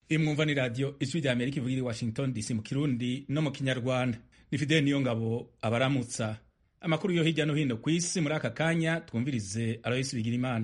imwumva ni radiyo ijwi rya amerika ivugira i washington dc mu kirundi no mu kinyarwanda ni fideli niyo ngabo abaramutsa amakuru yo hirya no hino ku isi muri aka kanya twumvirize aloyisi bigirimana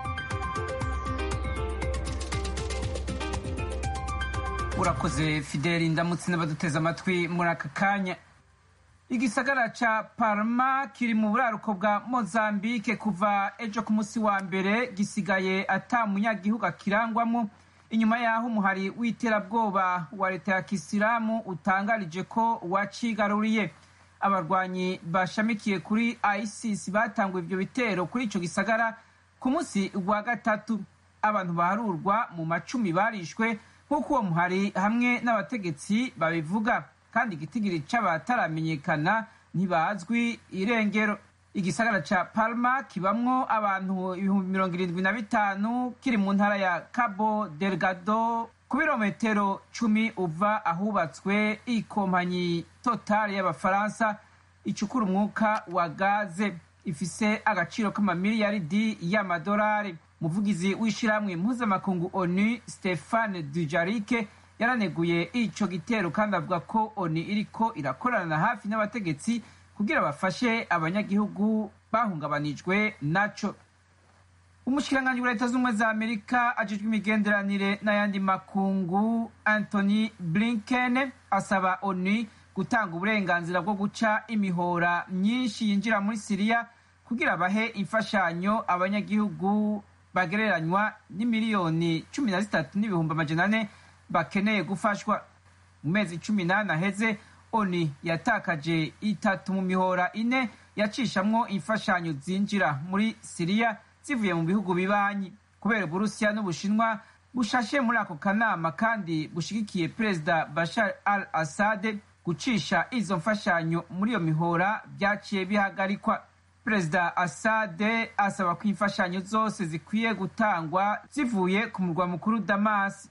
urakoze fideli ndamutse n'abaduteze amatwi muri aka kanya igisagara ca parma kiri mu buraruko bwa mozambike kuva ejo ku munsi wa mbere gisigaye ata munyagihugu akirangwamo inyuma y'aho umuhari w'iterabwoba wa leta ya kisilamu utangarije ko wacigaruriye abarwanyi bashamikiye kuri isis batanguye ivyo bitero kuri ico gisagara ku munsi wa gatatu abantu baharurwa mu macumi barishwe nk'uko uwo muhari hamwe n'abategetsi babivuga kandi igitigiri c'abataramenyekana ntibazwi irengero igisagara ca palma kibamwo abantu ibihumbi mirongo irindwi na bitanu kiri mu ntara ya cabo delgado ku birometero cumi uva ahubatswe ikompanyi totale y'abafaransa icukura umwuka wa gaze ifise agaciro k'amamiliyaridi y'amadolari umuvugizi w'ishirahamwe mpuzamakungu onu stefane dujarike yaraneguye ico gitero kandi avuga ko oni iriko irakorana hafi n'abategetsi kugira bafashe abanyagihugu bahungabanijwe naco umushikiranganji wa leta z'ubumwe za amerika ajejwe imigenderanire n'ayandi makungu anthony blinken asaba oni gutanga uburenganzira bwo guca imihora myinshi yinjira muri siriya kugira bahe imfashanyo abanyagihugu bagereranywa n'imiliyoni cumi na zitatu n'ibihumbi amajana ane bakeneye gufashwa mu mezi cumi n'ane aheze oni yatakaje itatu mu mihora ine yacishamwo imfashanyo zinjira muri siriya zivuye mu bihugu bibanyi kubera uburusiya n'ubushinwa bushashe muri ako kanama kandi bushigikiye perezida bashar al assad gucisha izo mfashanyo muri iyo mihora byaciye bihagarikwa perezida assad asaba ko imfashanyo zose zikwiye gutangwa zivuye ku murwa mukuru damas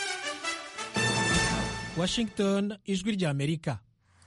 washington ijwi rya amerika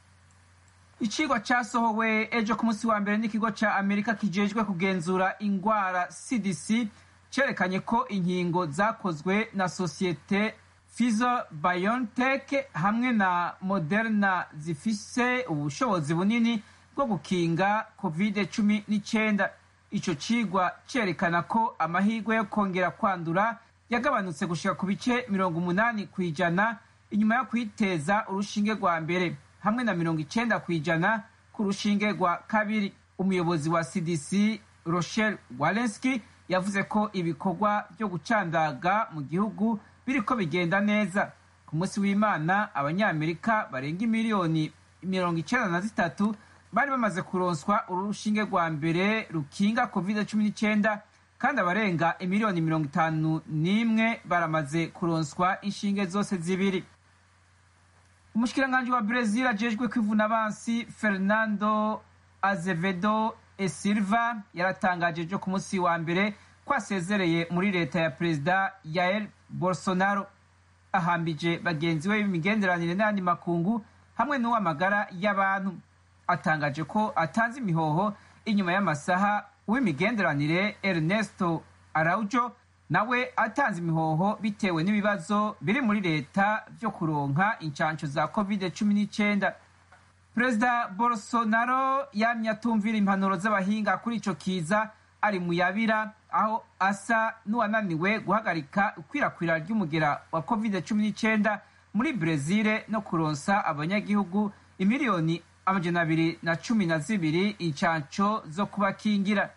icigwa casohowe ejo ku munsi wa mbere n'ikigo ca amerika kijejwe kugenzura ingwara cdc cerekanye ko inkingo zakozwe na sosiyete Pfizer BioNTech hamwe na Moderna zifise ubushobozi bunini bwo gukinga covid cumi n'icyenda ico cigwa cerekana ko amahirwe yo kongera kwandura yagabanutse gushika ku bice mirongo umunani ku ijana inyuma yo kwiteza urushinge rwa mbere hamwe na mirongo icenda ku ijana ku rushinge rwa kabiri umuyobozi wa cdc rochelle walensky yavuze ko ibikorwa byo gucandaga mu gihugu biriko bigenda neza ku munsi w'imana abanyamerika barenga imiliyoni mirongo icenda na zitatu bari bamaze kuronswa urushinge rwa mbere rukinga covid cumi n'icyenda kandi abarenga imiliyoni mirongo itanu n'imwe baramaze kuronswa inshinge zose zibiri umushikiranganji wa brezil ajejwe kwivuna abansi fernando azevedo e silva yaratangaje ejo ku munsi wa mbere ko asezereye muri leta ya perezida yael bolsonaro ahambije bagenzi we b'imigenderanire n'ayandi makungu hamwe n'uw'amagara y'abantu atangaje ko atanze imihoho inyuma y'amasaha w'imigenderanire ernesto araujo nawe atanze imihoho bitewe n'ibibazo biri muri leta byo kuronka incansho za covid cumi n'icyenda perezida bolsonaro yamye atumvira impanuro z'abahinga kuri ico kiza ari mu yabira aho asa n'uwananiwe guhagarika ikwirakwira ry'umugera wa covid cumi n'icyenda muri brezil no kuronsa abanyagihugu imiliyoni amajana abiri na cumi na zibiri incanco zo kubakingira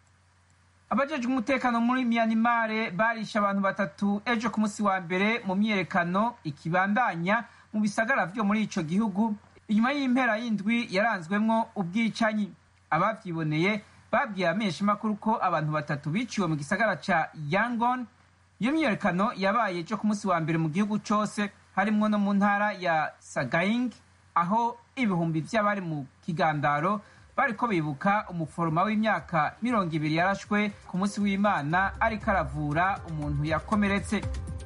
abajejwe umutekano muri miyanimare barishe abantu batatu ejo ku munsi wa mbere mu myiyerekano ikibandanya mu bisagara vyo muri ico gihugu inyuma y'impera y'indwi yaranzwemwo ubwicanyi abavyiboneye babwiye abamenyeshamakuru ko abantu batatu biciwe mu gisagara ca yangon iyo myiyerekano yabaye ejo ku munsi wa mbere mu gihugu cose harimwo no mu ntara ya sagaing aho ibihumbi vy'abari mu kigandaro bariko bibuka umuforoma w'imyaka mirongo ibiri yarashwe ku munsi w'imana ariko aravura umuntu yakomeretse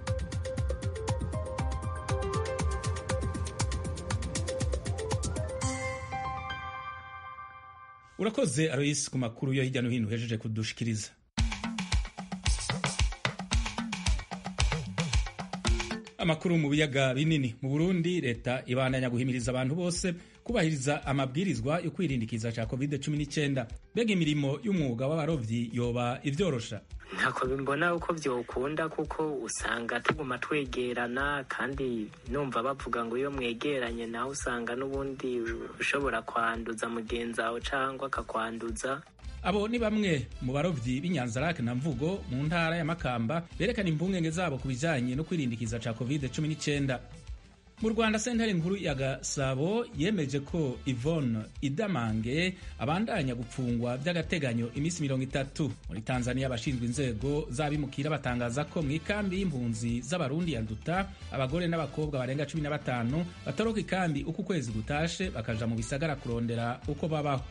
urakoze aroyisi ku makuru yo hirya no hino uhejeje kudushikiriza amakuru mu biyaga binini mu burundi leta ibandanya guhimiriza abantu bose kubahiriza amabwirizwa yo kwirindikiza ca covid 19 mbega imirimo y'umwuga w'abarovyi yoba ivyorosha ntako bimbona uko vyokunda kuko usanga tuguma twegerana kandi numva bavuga ngo iyo mwegeranye nawe usanga n'ubundi ushobora kwanduza mugenzi wawe cangwa akakwanduza abo ni bamwe mu barovyi b'inyanzarake na mvugo mu ntara ya makamba berekana impungenge zabo ku bijanye no kwirindikiza ca covid 19 mu rwanda sentare nkuru ya gasabo yemeje ko ivone idamange abandanya gupfungwa by'agateganyo iminsi mirongo itatu muri tanzania abashinzwe inzego z'abimukira batangaza ko mu ikambi y'impunzi z'abarundi ya nduta abagore n'abakobwa barenga cumi na batanu batoroka ikambi uko ukwezi gutashe bakaja mu bisagara kurondera uko babaho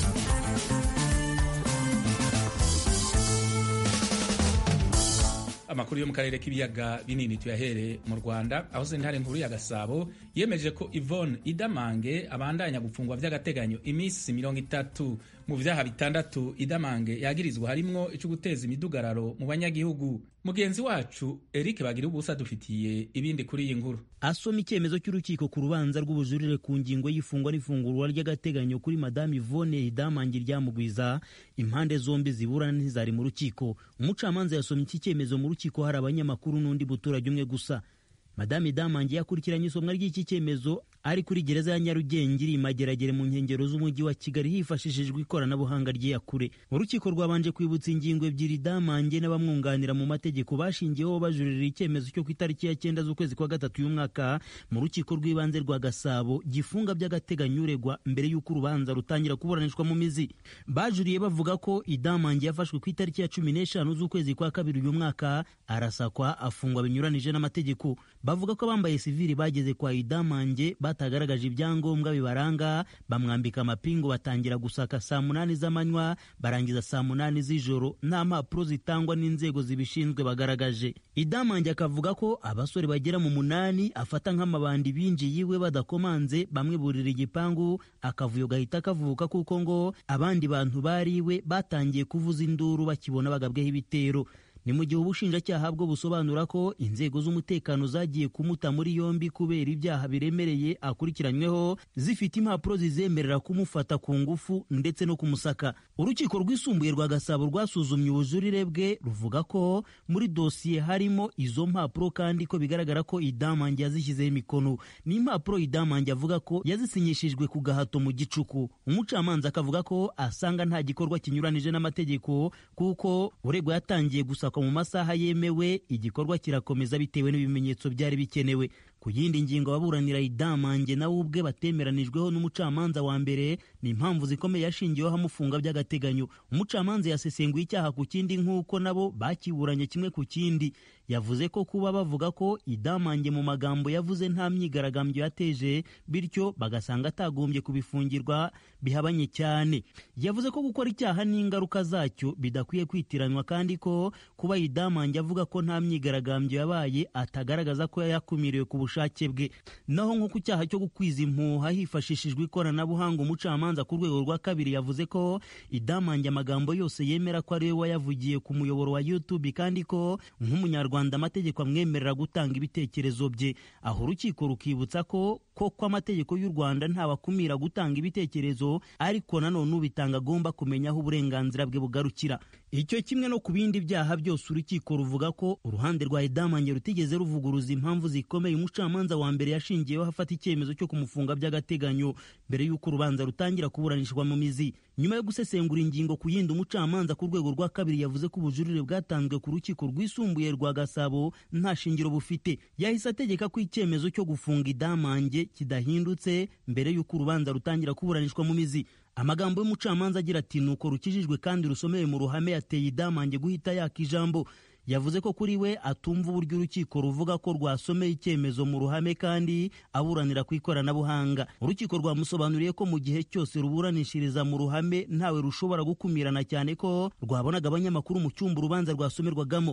amakuru yo mu karere k'ibiyaga binini tuyahere mu rwanda aho sentare nkuru ya gasabo yemeje ko ivone idamange abandanya gupfungwa by'agateganyo iminsi mirongo itatu mu vyaha bitandatu idamange yagirizwa harimwo ico guteza imidugararo mu banyagihugu mugenzi wacu eric bagira ubusa dufitiye ibindi kuri iyi nkuru asoma icyemezo cy'urukiko ku rubanza rw'ubujurire ku ngingo y'ifungwa n'ifungurwa ry'agateganyo kuri madamu ivone idamange ryamugwiza impande zombi ziburana ntizari mu rukiko umucamanza yasomye iki cyemezo mu rukiko hari abanyamakuru n'undi muturage umwe gusa madamu idamange yakurikiranye isomwa ry'iki cyemezo ari kuri gereza ya nyarugenge iri mageragere mu nkengero z'umujyi wa kigali hifashishijwe ikoranabuhanga ry'iyakure urukiko rwabanje kwibutsa ingingo ebyiri damange n'abamwunganira mu mategeko bashingiyeho bajurira icyemezo cyo ku itariki ya cyenda z'ukwezi kwa gatatu y'umwaka mu rukiko rw'ibanze rwa gasabo gifunga by'agateganyo uregwa mbere y'uko urubanza rutangira kuburanishwa mu mizi bajuriye bavuga ko idamange yafashwe ku itariki ya cumi n'eshanu z'ukwezi kwa kabiri uyu mwaka arasakwa afungwa binyuranije n'amategeko bavuga ko abambaye sivili bageze kwa idamange batagaragaje ibyangombwa bibaranga bamwambika amapingu batangira gusaka saa munani z'amanywa barangiza saa munani z'ijoro nta mpapuro zitangwa n'inzego zibishinzwe bagaragaje idamange akavuga ko abasore bagera mu munani afata nk'amabandi binjiye iwe badakomanze bamwe burira igipangu akavuyo gahita kavuka kuko ngo abandi bantu bari iwe batangiye kuvuza induru bakibona bagabweho ibitero ni mu gihe ubushinjacyaha bwo busobanura ko inzego z'umutekano zagiye kumuta muri yombi kubera ibyaha biremereye akurikiranyweho zifite impapuro zizemerera kumufata ku ngufu ndetse no kumusaka urukiko rwisumbuye rwa gasabo rwasuzumye ubujurire bwe ruvuga ko muri dosiye harimo izo mpapuro kandi ko bigaragara ko idamange yazishyizeho imikono ni impapuro idamange avuga ko yazisinyishijwe ku gahato mu gicuku umucamanza akavuga ko asanga nta gikorwa kinyuranije n'amategeko kuko uregwa yatangiye gusa mu masaha yemewe igikorwa kirakomeza bitewe n'ibimenyetso byari bikenewe ku yindi ngingo ababuranira idamange nawe ubwe batemeranijweho n'umucamanza wa mbere ni impamvu zikomeye yashingiweho amufunga by'agateganyo umucamanza yasesenguye icyaha ku kindi nk'uko nabo bakiburanye kimwe ku kindi yavuze ko kuba bavuga ko idamange mu magambo yavuze nta myigaragambyo yateje bityo bagasanga atagombye kubifungirwa bihabanye cyane yavuze ko gukora icyaha n'ingaruka zacyo bidakwiye kwitiranwa kandi ko kuba idamange avuga ko nta myigaragambyo yabaye atagaragaza ko yakumiriwe ku bushake bwe naho nko ku cyaha cyo gukwiza impuha hifashishijwe ikoranabuhanga umucamanza ku rwego rwa kabiri yavuze ko idamange amagambo yose yemera ko ari we wayavugiye ku muyoboro wa youtube kandi ko nk'umunyarwanda amategeko amwemerera gutanga ibitekerezo bye aho urukiko rukibutsa ko koko amategeko y'u rwanda ntawakumira gutanga ibitekerezo ariko nanone ubitanga agomba kumenya aho uburenganzira bwe bugarukira icyo kimwe no ku bindi byaha byose urukiko ruvuga ko uruhande rwa idamange rutigeze ruvuguruza impamvu zikomeye umucamanza wa mbere yashingiyeho afata icyemezo cyo kumufunga by'agateganyo mbere y'uko urubanza rutangira kuburanishwa mu mizi nyuma yo gusesengura ingingo ku yindi umucamanza ku rwego rwa kabiri yavuze ko ubujurire bwatanzwe ku rukiko rwisumbuye rwa gasabo nta shingiro bufite yahise ategeka ko icyemezo cyo gufunga idamange kidahindutse mbere y'uko urubanza rutangira kuburanishwa mu mizi amagambo y'umucamanza agira ati nuko rukijijwe kandi rusomewe mu ruhame yateye idamange guhita yaka ijambo yavuze ko kuri we atumva uburyo urukiko ruvuga ko rwasomeye icyemezo mu ruhame kandi aburanira ku ikoranabuhanga urukiko rwamusobanuriye ko mu gihe cyose ruburanishiriza mu ruhame ntawe rushobora gukumirana cyane ko rwabonaga abanyamakuru mu cyumba urubanza rwasomerwagamo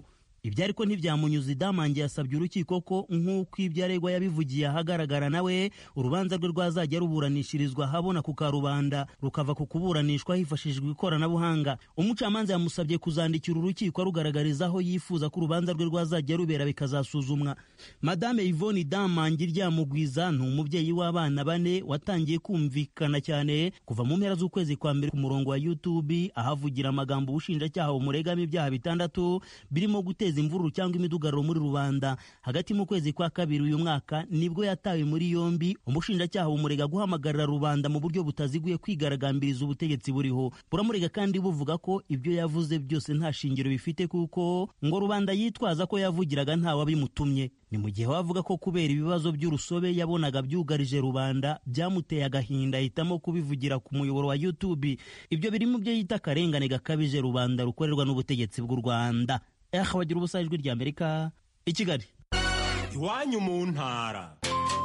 ibyo ariko ntibyamunyuza idamange yasabye urukiko ko nk'uko ibyo aregwa yabivugiye ahagaragara nawe urubanza rwe rwazajya ruburanishirizwa ahabona ku karubanda rukava ku kuburanishwa hifashishijwe ikoranabuhanga umucamanza yamusabye kuzandikira urukiko arugaragariza aho yifuza ko urubanza rwe rwazajya rubera bikazasuzumwa madame yvonne damange ryamugwiza ni umubyeyi w'abana bane watangiye kumvikana cyane kuva mu mpera z'ukwezi kwa mbere ku murongo wa youtube ahavugira amagambo ubushinjacyaha bumuregamo ibyaha bitandatu birimo guteza imvururu cyangwa imidugararo muri rubanda hagati mu kwezi kwa kabiri uyu mwaka nibwo yatawe muri yombi umushinjacyaha bumurega guhamagarira rubanda mu buryo butaziguye kwigaragambiriza ubutegetsi buriho buramurega kandi buvuga ko ibyo yavuze byose nta shingiro bifite kuko ngo rubanda yitwaza ko yavugiraga ntawabimutumye ni mu gihe wavuga ko kubera ibibazo by'urusobe yabonaga byugarije rubanda byamuteye agahinda ahitamo kubivugira ku muyoboro wa youtube ibyo biri mu byo yita akarengane gakabije rubanda rukorerwa n'ubutegetsi bw'u rwanda eh bagira ubusa ijwi rya amerika i kigali iwanyu mu ntara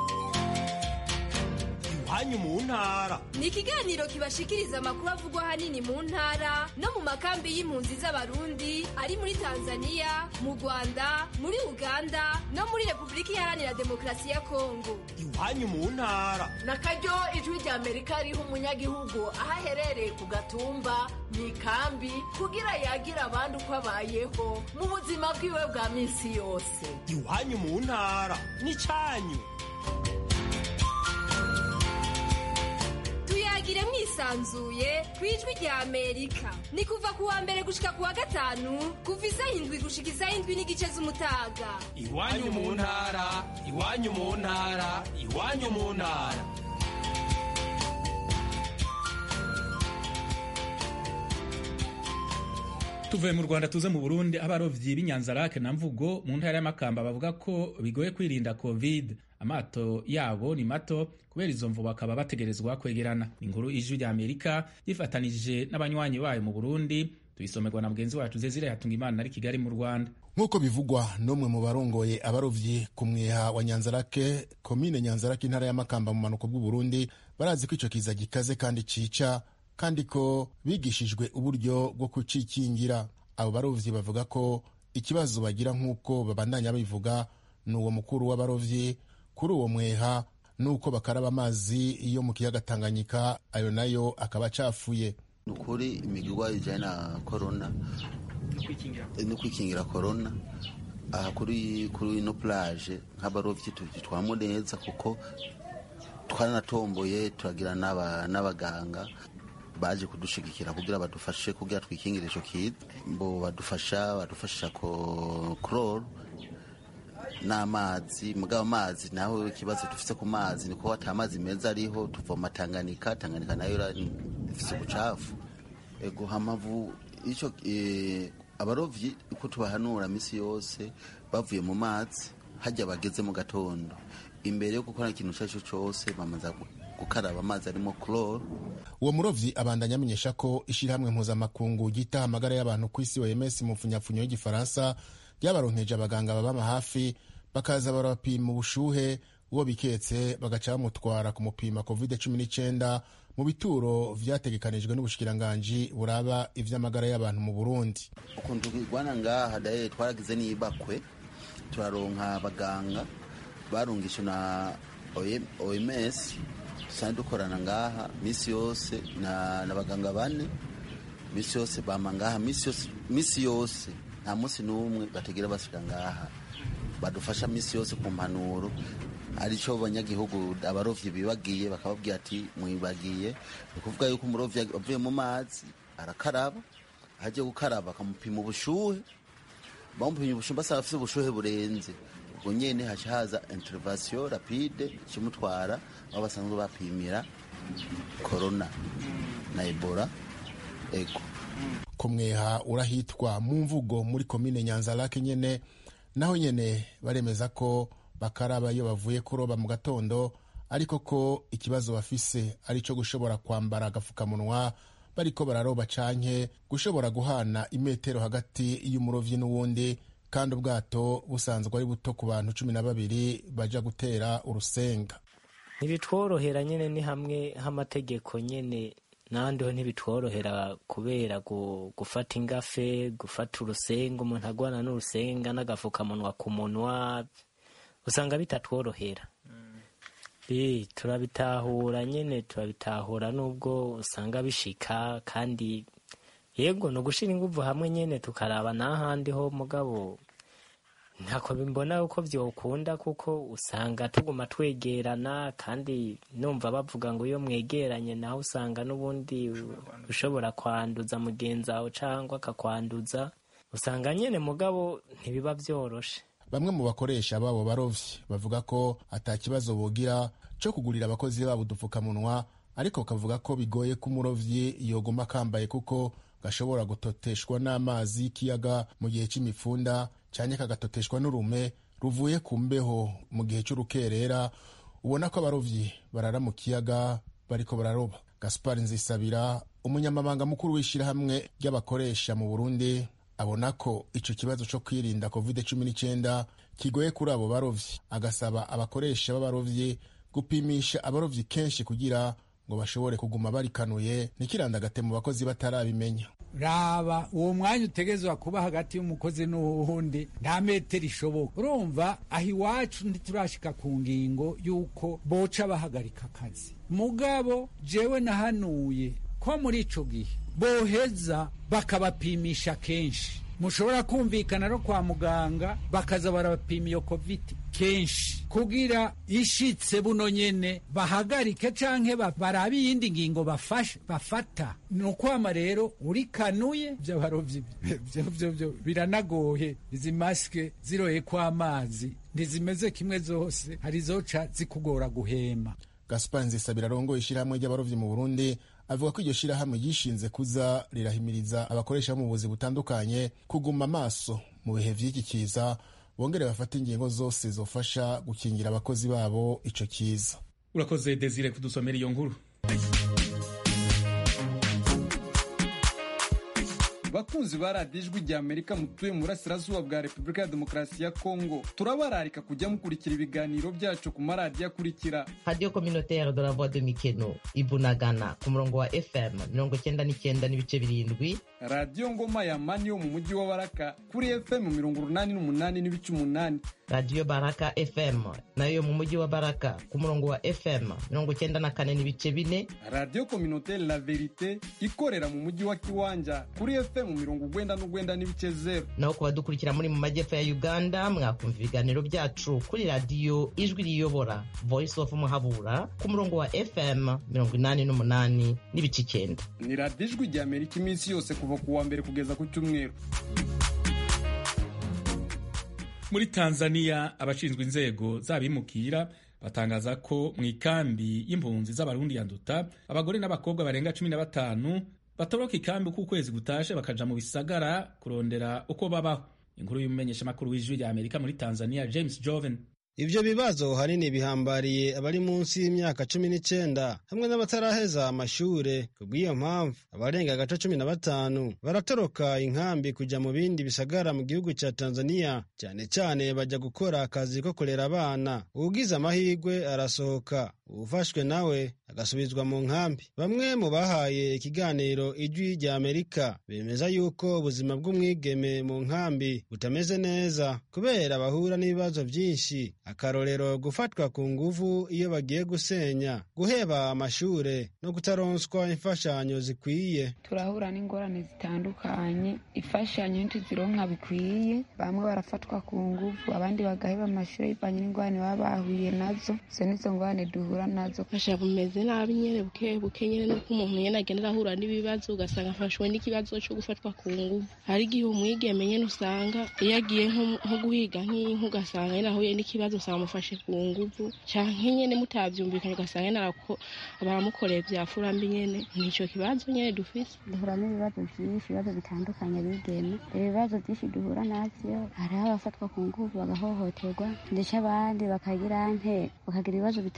iwanyu mu ntara ni ikiganiro kibashikiriza amakuru avugwa ahanini mu ntara no mu makambi y'impunzi z'abarundi ari muri tanzania mu rwanda muri uganda no muri repubulika iharanira demokarasi ya kongo iwanyu mu ntara na karyo ijwi rya amerika riha umunyagihugu aho aherereye ku gatumba mu ikambi kugira yagira abandi uko abayeho mu buzima bwiwe bwa minsi yose iwanyu mu ntara n'icyanyu tuyagire mwisanzuye ku ijwi rya amerika ni kuva ku wa mbere gushika ku wa gatanu kuva isaha indwi gushika isaha indwi n'igice z'umutaga iwanyu mu ntara iwanyu mu ntara iwanyu mu ntara tuvuye mu rwanda tuze mu burundi abarovyi b'inyanzarake na mvugo mu ntara y'amakamba bavuga ko bigoye kwirinda covid amato yabo ni mato kubera izo mvu bakaba bategerezwa kwegerana inkuru ijwi rya amerika yifatanije n'abanywanyi bayo mu burundi tuyisomerwa na mugenzi wacu zezire hatunga imana ari kigali mu rwanda nk'uko bivugwa n'umwe mu barongoye abarovyi ku mweha wa nyanzarake komine nyanzarake intara y'amakamba mu manuko bw'uburundi barazi ko ico kiza gikaze kandi cica kandi ko bigishijwe uburyo bwo kucikingira abo barovyi bavuga ko ikibazo bagira nk'uko babandanya bivuga ni uwo mukuru w'abarovyi kuri uwo mweha nuko bakaraba amazi yo mu kiyaga Tanganyika ayo nayo akaba acafuye ni ukuri imigirwa ijyanye na korona no kwikingira korona aha kuri kuri ino plage nk'abarovyi tubitwamo neza kuko twaranatomboye turagira n'abaganga baje kudushigikira kugira badufashe kugira twikingire ico kiza bo badufasha badufashisha ko chloro n'amazi mugabo amazi naho ikibazo dufise ku mazi niko ata amazi meza ariho tuvoma Tanganyika Tanganyika nayo ifise ubucafu ego hamavu ico e, abarovyi uko tubahanura misi yose bavuye mu mazi hajya bageze mu gatondo imbere yo gukora ikintu cyaco cyose bamaza gukaraba amazi arimo chloro uwo murovyi abandanya amenyesha ko ishirahamwe mpuzamakungu ryita amagara y'abantu ku isi OMS mu mfunyapfunyo y'igifaransa ryabaronkeje abaganga babama hafi bakaza barabapima ubushuhe uwo biketse bagaca bamutwara kumupima covid cumi n'icyenda mu bituro vyategekanijwe n'ubushikiranganji buraba ivy'amagara y'abantu mu burundi ukuntu tugwana ngaha daye twaragize n'ibakwe turaronka abaganga barungishwe na oms dusanzwe dukorana ngaha misi yose n'abaganga bane misi yose bama ngaha misi yose nta munsi n'umwe bategera basubira ngaha badufasha misi yose ku mpanuro aricyo abanyagihugu abarovyi bibagiye bakababwira ati mwibagiye ni ukuvuga yuko umurovyi avuye mu mazi arakaraba ahagiye gukaraba bakamupima ubushuhe bamupimye ubushuhe basaba afite ubushuhe burenze ubwo nyene haca haza intervention rapide kimutwara aho basanzwe bapimira corona na ebola ego kumweha urahitwa mu mvugo muri komine nyanzarake nyene naho nyene baremeza ko bakaraba iyo bavuye kuroba mu gatondo ariko ko ikibazo bafise ari cyo gushobora kwambara agafukamunwa bariko bararoba canke gushobora guhana imetero hagati y'umurovyi n'uwundi kandi ubwato busanzwe ari buto ku bantu cumi na babiri baja gutera urusenga ntibitworohera nyine ni hamwe h'amategeko nyine n'ahandi ho ntibitworohera kubera gufata ingafe gufata urusenga umuntu agwana n'urusenga n'agafukamunwa ku munwa usanga bitatworohera turabitahura nyine turabitahura nubwo usanga bishika kandi yego ni ugushyira ingufu hamwe nyine tukaraba n'ahandi ho mugabo ntako bimbona uko byokunda kuko usanga tuguma twegerana kandi numva bavuga ngo iyo mwegeranye nawe usanga n'ubundi ushobora kwanduza mugenzi wawe cyangwa akakwanduza usanga nyine mugabo ntibiba byoroshe bamwe mu bakoresha babo barovyi bavuga ko ata kibazo bogira cyo kugurira abakozi babo udupfukamunwa ariko kavuga ko bigoye ko umurovyi yoguma akambaye kuko gashobora gutoteshwa n'amazi y'ikiyaga mu gihe cy'imifunda cyane kagatoteshwa n'urume ruvuye ku mbeho mu gihe cy'urukerera ubona ko abarovyi barara mu kiyaga bariko bararoba gaspar nzisabira umunyamabanga mukuru w'ishyirahamwe ry'abakoresha mu burundi abona ko icyo kibazo cyo kwirinda covid cumi n'icyenda kigoye kuri abo barovyi agasaba abakoresha b'abarovyi gupimisha abarovyi kenshi kugira ngo bashobore kuguma barikanuye ntikirandagate mu bakozi batarabimenya raba uwo mwanya utegezwa kuba hagati y'umukozi n'uwundi nta metero ishoboka urumva aho iwacu ntiturashika ku ngingo y'uko boca bahagarika akazi mugabo jewe nahanuye ko muri ico gihe boheza bakabapimisha kenshi mushobora kumvikana no kwa muganga bakaza barabapima iyo kovidi kenshi kugira ishitse buno nyene bahagarike canke barabe iyindi ngingo bafashe bafata ni ukwama rero urikanuye vy'abarovyi vyo biranagoye izi masike ziroye kw'amazi ntizimeze kimwe zose hari zoca zikugora guhema gaspar nzisabira arongoye ishyirahamwe ry'abarovyi mu burundi avuga ko iryo shyirahamwe ryishinze kuza rirahimiriza abakoresha mu buvuzi butandukanye kuguma amaso mu bihe vy'iki kiza bongere bafate ingingo zose zofasha gukingira abakozi babo ico kiza urakoze desire kudusomera iyo nkuru bakunzi ba radiyo ijwi rya amerika mutuye mu burasirazuba bwa repubulika ya demokarasi ya kongo turabararika kujya mukurikira ibiganiro byacu ku maradiyo akurikira radiyo communautaire de la voix de mikeno ibunagana ku murongo wa fm mirongo cyenda n'icyenda n'ibice birindwi radiyo ngoma ya mani yo mu mujyi wa baraka kuri fm mirongo urunani n'umunani n'ibice umunani radiyo baraka fm nayo mu mujyi wa baraka ku murongo wa fm mirongo cyenda na kane n'ibice bine radiyo communautaire la verite ikorera mu mujyi wa kiwanja kuri fm mirongo ugwenda n'ugwenda n'ibice zero naho ku badukurikira muri mu majyepfo ya uganda mwakumva ibiganiro byacu kuri radiyo ijwi riyobora voice of muhabura ku murongo wa fm mirongo inani n'umunani n'ibice icyenda ni radiyo ijwi rya amerika iminsi yose kuva ku wa mbere kugeza ku cyumweru muri tanzania abashinzwe inzego z'abimukira batangaza ko mu ikambi y'impunzi z'abarundi ya nduta abagore n'abakobwa barenga cumi na batanu batoroka ikambi uko ukwezi gutashe bakaja mu bisagara kurondera uko babaho inkuru y'umumenyeshamakuru w'ijwi rya amerika muri tanzania james joven Ibyo bibazo hanini bihambariye abari munsi y'imyaka cumi n'icyenda hamwe n'abataraheza amashure kubw'iyo mpamvu abarenga agace cumi na batanu baratoroka inkambi kujya mu bindi bisagara mu gihugu cya Tanzania cyane cyane bajya gukora akazi ko kurera abana ugize amahirwe arasohoka uwufashwe nawe agasubizwa mu nkambi bamwe mu bahaye ikiganiro ijwi rya Amerika bemeza yuko ubuzima bw'umwigeme mu nkambi butameze neza kubera bahura n'ibibazo byinshi akarorero gufatwa ku nguvu iyo bagiye gusenya guheba amashure no kutaronswa imfashanyo zikwiye turahura n'ingorane zitandukanye imfashanyo ntituzironka bikwiye bamwe barafatwa ku nguvu abandi bagaheba amashure bivanye n'ingorane baba bahuye nazo izo nizo ngorane duhura nazo fasha bumeze nabi nyene buke buke nyene nuko umuntu nyene agenda arahura n'ibibazo ugasanga afashwe n'ikibazo co gufatwa ku nguvu hari igihe umwigeme nyene usanga iyo agiye nko guhiga nk'inka ugasanga nyene ahuye n'ikibazo usanga amufashe ku nguvu canke nyene mutavyumvikanye ugasanga nyene baramukoreye vya furambi nyene nico kibazo nyene dufise duhura n'ibibazo vyinshi ibibazo bitandukanye bigeme ibibazo vyinshi duhura navyo hariho abafatwa ku nguvu bagahohoterwa ndetse abandi bakagira nte bakagira ibibazo bitandukanye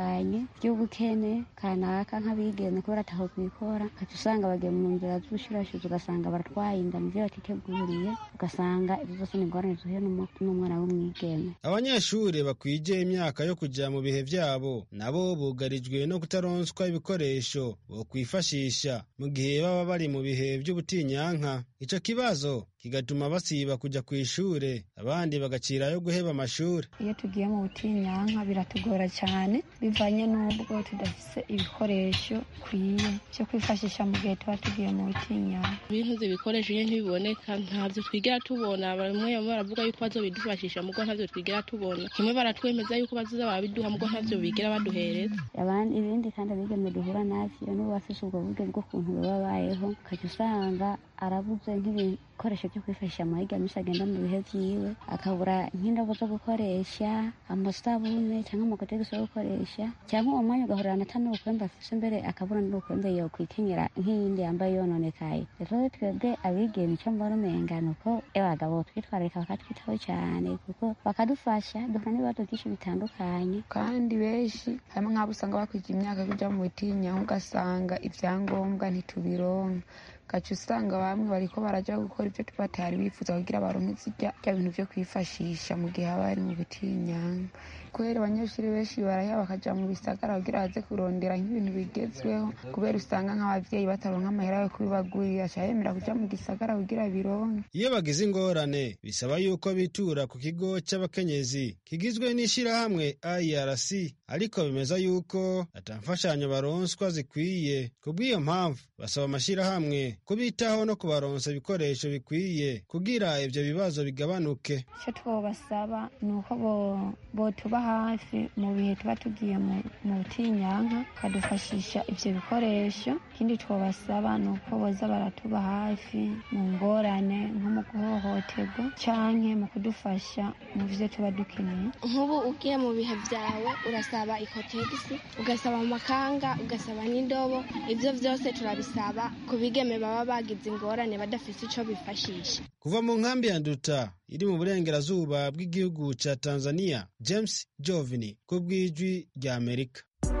bitandukanye by'ubukene kanaka nk'abigeme kubera ataho kwikora ukaca usanga bagiye mu nzira z'ubushurashuzi ugasanga baratwaye inda mu byo batiteguriye ugasanga ibyo zose ni ingorane zuhuye n'umwana w'umwigeme abanyeshuri bakwije imyaka yo kujya mu bihe byabo nabo bugarijwe no kutaronswa ibikoresho bokwifashisha mu gihe baba bari mu bihe by'ubutinyanka icyo kibazo kigatuma basiba kujya ku ishure abandi bagacirayo guheba amashuri iyo tugiye mu butinyanka biratugora cyane bivanye n'ubwo tudafise ibikoresho bikwiye byo kwifashisha mu gihe tuba tugiye mu butinyanka ibintu ibikoresho iyo ntibiboneka ntabyo twigera tubona bamwe baravuga yuko bazobidufashisha mugo ntabyo twigera tubona kimwe baratwemeza yuko bazoza barabiduha mugo ntabyo bigera baduhereza abandi ibindi kandi abigeme duhura navyo n'ubu bafise ubwo buryo bw'ukuntu baba bayeho ukajya usanga arabuze nk'ibikoresho byo kwifashisha mu higa misi agenda mu bihe vyiwe akabura nk'indobo zo gukoresha amasabune cyangwa amakotegisi yo gukoresha cyangwa uwo mwanya ugahurira ata n'ubukwembe afise mbere akabura n'ubukwembe yo kwikenyera nk'iyindi yambaye yononekaye rero twebwe abigeme icyo mbona umenga ni uko abagabo twitwararika bakatwitaho cyane kuko bakadufasha duhura n'ibibazo byinshi bitandukanye kandi benshi harimo nk'abo usanga bakwije imyaka kuja mu butinyanka ugasanga ibyangombwa ntitubironka gaca usanga bamwe bariko baraja gukora ibyo batari bifuza kugira baronke zirya bya bintu vyo kwifashisha mu gihe haba hari mu butinyanka kubera abanyeshuri benshi baraheba bakaja mu bisagara kugira baze kurondera nk'ibintu bigezweho kubera usanga nk'abavyeyi bataronka amahera yo kubibagurira aca yemera kuja mu gisagara kugira bironke iyo bagize ingorane bisaba yuko bitura ku kigo c'abakenyezi kigizwe n'ishirahamwe irc ariko bemeza yuko ata mfashanyo baronswa zikwiye kubw'iyo mpamvu basaba amashirahamwe kubitaho no kubaronsa ibikoresho bikwiye kugira ivyo bibazo bigabanuke icyo twobasaba ni uko botuba hafi mu bihe tuba tugiye mu butinyanka bakadufashisha ivyo bikoresho ikindi twobasaba ni uko boza baratuba hafi mu ngorane nko mu guhohoterwa canke mu kudufasha mu vyo tuba dukeneye nk'ubu ugiye mu bihe vyawe urasaba ikotegisi ugasaba amakanga ugasaba n'indobo ivyo vyose turabisaba ku bigeme baba bagize ingorane badafise ico bifashisha kuva mu nkambi ya nduta iri mu burengerazuba bw'igihugu ca tanzania james jovini ku bw'ijwi rya amerika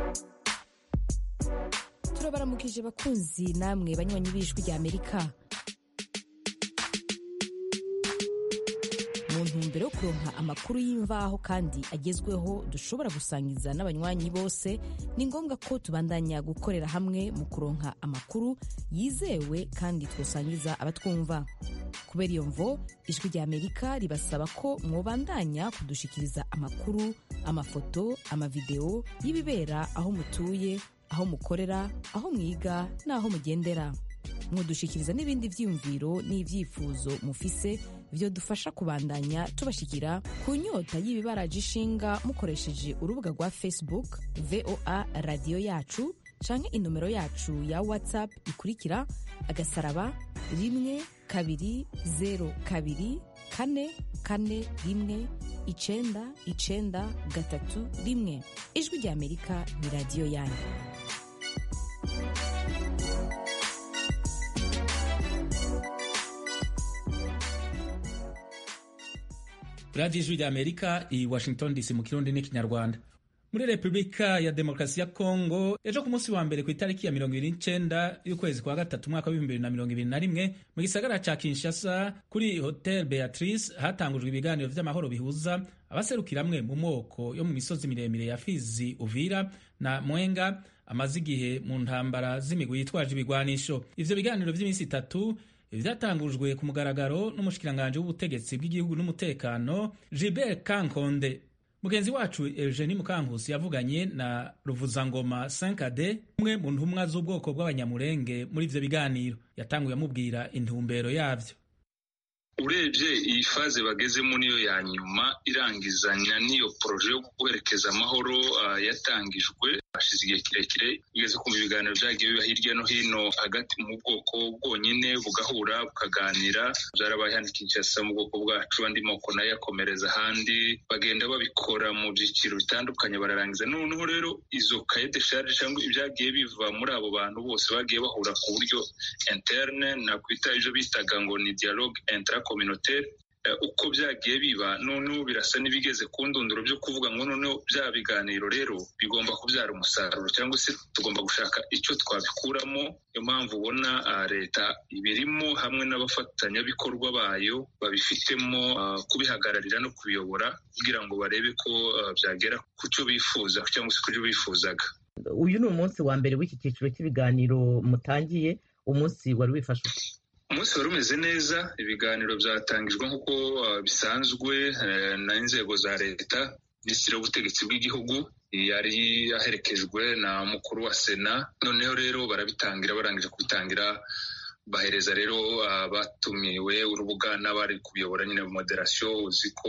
turabaramukije bakunzi namwe banywanyi b'ijwi rya amerika mu ntumbero yo kuronka amakuru y'imvaho kandi agezweho dushobora gusangiza n'abanywanyi bose ni ngombwa ko tubandanya gukorera hamwe mu kuronka amakuru yizewe kandi twosangiza abatwumva kubera iyo mvo ijwi rya amerika ribasaba ko mwobandanya kudushikiriza amakuru amafoto amavideo y'ibibera aho mutuye aho mukorera aho mwiga n'aho mugendera mudushikiriza n'ibindi vyiyumviro n'ivyifuzo mufise vyo dufasha kubandanya tubashikira ku nyota y'ibibaraje ishinga mukoresheje urubuga rwa facebook voa radiyo yacu canke inomero yacu ya whatsapp ikurikira agasaraba rimwe kabiri zero kabiri kane kane rimwe icenda icenda gatatu rimwe ijwi rya amerika ni radiyo yanyu radiyo ijwi rya amerika i washington dc mu kirundi n'ikinyarwanda muri repubulika ya demokarasi ya kongo ejo ku munsi wa mbere ku itariki ya mirongo ibiri n'icenda y'ukwezi kwa gatatu umwaka w'ibihumbi bibiri na mirongo ibiri na rimwe mu gisagara ca kinshasa kuri hotel beatrice hatangujwe ibiganiro vy'amahoro bihuza abaserukira amwe mu moko yo mu misozi miremire ya fizi uvira na mwenga amaze igihe mu ntambara z'imigwi yitwaje ibigwanisho ivyo biganiro vy'iminsi itatu vyatangujwe ku mugaragaro n'umushikiranganji w'ubutegetsi bw'igihugu n'umutekano Gilbert Kankonde mugenzi wacu Eugenie Mukankusi yavuganye na Ruvuzangoma Sankade umwe mu ntumwa z'ubwoko bw'abanyamurenge muri ivyo biganiro yatanguye amubwira intumbero yavyo urebye iyi faze bagezemo niyo ya nyuma irangizanya n'iyo poroje yo guherekeza amahoro uh, yatangijwe hashize igihe kirekire ugeze kumva ibiganiro byagiye biba hirya no hino hagati mu bwoko bwonyine bugahura bukaganira byarabaye hano Kinshasa mu bwoko bwacu andi moko nayo akomereza ahandi bagenda babikora mu byiciro bitandukanye bararangiza noneho rero izo kaye de charge cyangwa ibyagiye biva muri abo bantu bose bagiye bahura ku buryo interne nakwita ibyo bitaga ngo ni dialogue intra communautaire uko byagiye biba noneho birasa n'ibigeze ku ndunduro byo kuvuga ngo noneho bya biganiro rero bigomba kubyara umusaruro cyangwa se tugomba gushaka icyo twabikuramo niyo mpamvu ubona leta ibirimo hamwe n'abafatanyabikorwa bayo babifitemo kubihagararira no kubiyobora kugira ngo barebe ko byagera ku cyo bifuza cyangwa se ku byo bifuzaga uyu ni umunsi wa mbere w'iki cyiciro cy'ibiganiro mutangiye umunsi wari wifashe uti umunsi wari umeze neza ibiganiro byatangijwe nk'uko bisanzwe n'inzego za leta minisitiri w'ubutegetsi bw'igihugu yari aherekejwe na mukuru wa sena noneho rero barabitangira barangije kubitangira bahereza rero abatumiwe urubuga n'abari kuyobora nyine moderasiyo uzi ko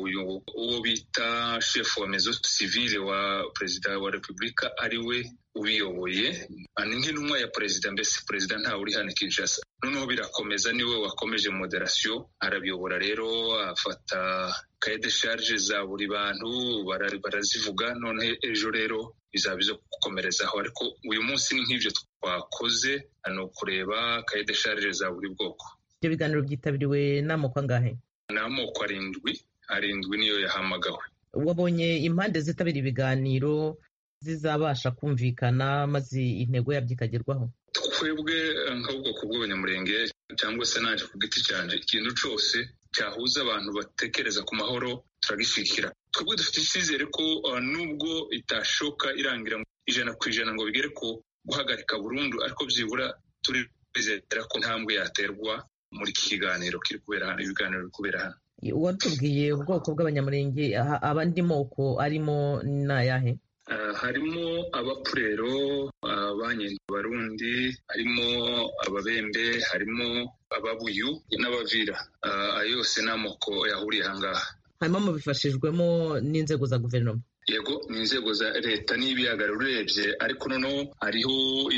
uwo bita shefu wa mezo sivile wa perezida wa repubulika ari we ubiyoboye ni nk'intumwa ya perezida mbese perezida ntawe uri hano kinshasa noneho birakomeza niwe wakomeje moderasiyo arabiyobora rero afata kaye de sharge za buri bantu barazivuga noneho ejo rero bizaba izo gukomerezaho ariko uyu munsi ni nk'ibyo twakoze ni ukureba kaye de sharge za buri bwoko ibyo biganiro byitabiriwe n'amoko angahe ni amoko arindwi arindwi niyo yahamagawe wabonye impande zitabira ibiganiro zizabasha kumvikana maze intego yabyo ikagerwaho twebwe nk'ubwoko bw'abanyamurenge cyangwa se naje ku giti cyanjye ikintu cyose cyahuza abantu batekereza ku mahoro turagishyigikira twebwe dufite icyizere ko nubwo itashoka irangira ijana ku ijana ngo bigere ku guhagarika burundu ariko byibura turizera ko intambwe yaterwa muri iki kiganiro kiri kubera hano ibiganiro biri kubera hano watubwiye ubwoko bw'abanyamurenge abandi moko arimo ni ayahe harimo abapurero abarundi harimo ababembe harimo ababuyu n'abavira ayo yose ni amoko yahuriye ahangaha hanyuma mubifashijwemo n'inzego za guverinoma yego ni inzego za leta n'ibiyaga urebye ariko noneho hariho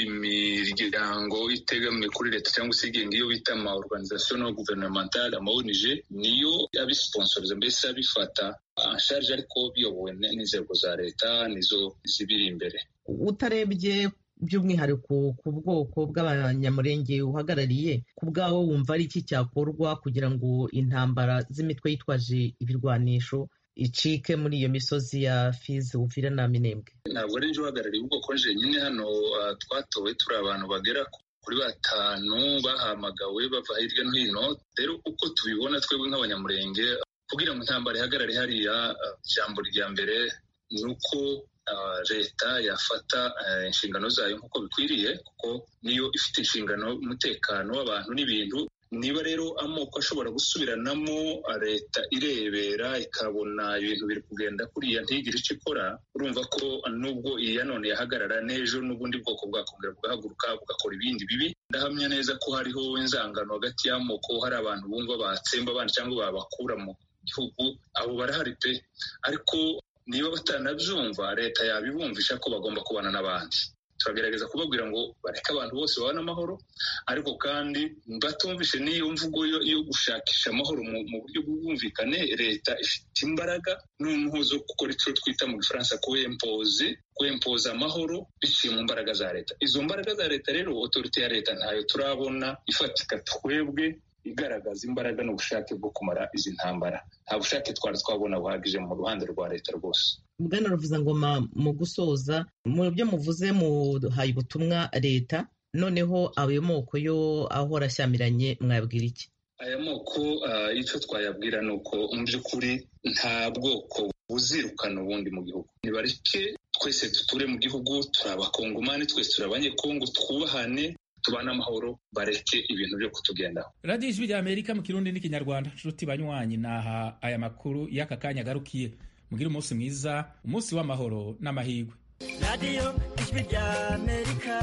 imiryango itegamiye kuri leta cyangwa se igenga iyo bita ama organisation no gouvernementale ama ONG niyo abisiponsoriza mbese abifata ansharge ariko biyobowe n'inzego za leta nizo zibiri imbere utarebye by'umwihariko ku bwoko bw'abanyamurenge uhagarariye ku bwawe wumva ari iki cyakorwa kugira ngo intambara z'imitwe yitwaje ibirwanisho icike muri iyo misozi ya fizi uvira na minembwe ntabwo ari nje uhagarariye ubwoko nyine hano twatowe turi abantu bagera kuri batanu bahamagawe bava hirya no hino rero uko tubibona twebwe nk'abanyamurenge kugira ngo intambara ihagarare hariya ijambo rya mbere ni uko leta yafata inshingano zayo nk'uko bikwiriye kuko niyo ifite inshingano umutekano w'abantu n'ibintu niba rero amoko ashobora gusubiranamo leta irebera ikabona ibintu biri kugenda kuriya ntigire icyo ikora urumva ko nubwo iyi ya none yahagarara n'ejo n'ubundi bwoko bwakongera bugahaguruka bugakora ibindi bibi ndahamya neza ko hariho inzangano hagati y'amoko hari abantu bumva batsemba abandi cyangwa babakura mu gihugu abo barahari pe ariko niba batanabyumva leta yabibumvisha ko bagomba kubana n'abandi turagerageza kubabwira ngo bareke abantu bose babone amahoro ariko kandi batumvishe n'iyo mvugo yo gushakisha amahoro mu buryo bw'ubwumvikane leta ifite imbaraga noneho zo gukora icyo twita mu gifaransa kuwempoze kuwempoza amahoro biciye mu mbaraga za leta izo mbaraga za leta rero otorite ya leta ntayo turabona ifatika twebwe igaragaza imbaraga n'ubushake bwo kumara izi ntambara nta bushake twari twabona buhagije mu ruhande rwa leta rwose bwana ngoma mu gusoza mu byo muvuze muhaye ubutumwa leta noneho ayo moko yo ahora ashyamiranye mwabwira iki aya moko icyo twayabwira ni uko mu by'ukuri nta bwoko buzirukana ubundi mu gihugu nibareke twese duture mu gihugu turi abakongomani twese turi abanyekongo twubahane tubane amahoro bareke ibintu byo kutugendaho radiyo ijwi rya amerika mu kirundi n'ikinyarwanda nshuti banywanyi naha aya makuru y'aka kanya agarukiye mugire umunsi mwiza umunsi w'amahoro n'amahirwe radiyo ijwi rya amerika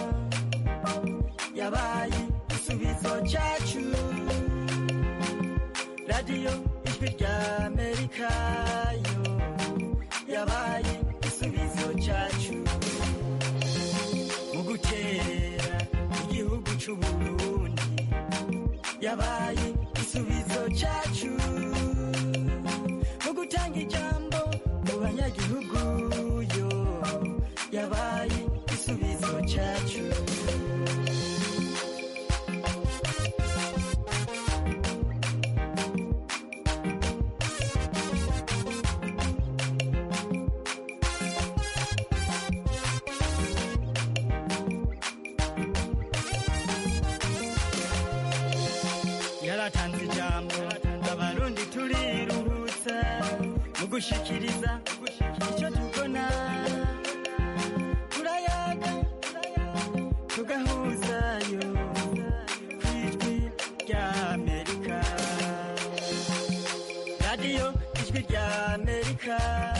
yabaye igisubizo cyacu radiyo ijwi rya amerika yo yabaye igisubizo cyacu mu gukerera igihugu cy'uburundi yabaye igisubizo cyacu mu gutanga ijambo mu banyagihugu yo yabaye igisubizo cyacu gushikiriza icyo tubona turayaga tugahuzayo ku ijwi rya amerika radiyo ijwi rya amerika